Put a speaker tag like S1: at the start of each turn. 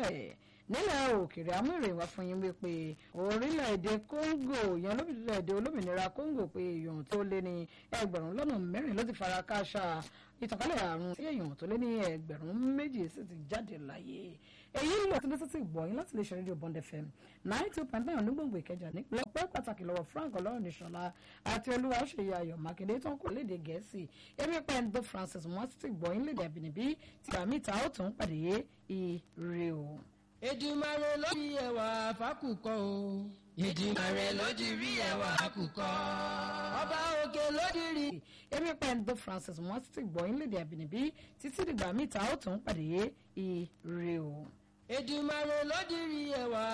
S1: bẹ́ẹ̀ nílẹ̀ òkèèrè amúrè wá fún yín wípé orílẹ̀-èdè Congo yan lórílẹ̀-èdè olómìnira Congo pé èèyàn tó lé ní ẹgbẹ̀rún lọ́nà mẹ́rin ló ti fara kááṣá ìtànkálẹ̀ àrùn tí èèyàn tó lé ní ẹgbẹ̀rún méjì sì ti jáde láyé èyí lọ sí lọ́sọ̀tì gbọ̀yìn láti lè ṣe rédíò Bond FM nine two point nine onígbòǹgbò Ìkẹjà nípínlẹ̀ ọpẹ́ pàtàkì lọ́wọ́ Frank Ọlọ́runníṣọlá àti olúwa ṣèyí Ayọ̀ Mákindé tó ń kó léde Gẹ̀ẹ́sì èmi pẹ́ńdó Francis wọ́n ti gbọ̀yìn léde àbínibí tí àmì ìta ó tún pàdé ire o.
S2: Èdùmàrè ló di ẹwà fákùkọ o. Èdùmàrè ló di rí ẹwà fákùkọ. Ọba òkè ló di rí.
S1: èmi pẹ́ńdó Francis wọ́n ti gbọ̀yìn léde àbínibí títí dìgbà mí ìta ó tún pàdé ire o.
S2: Èdùmàrè ló di rí ẹwà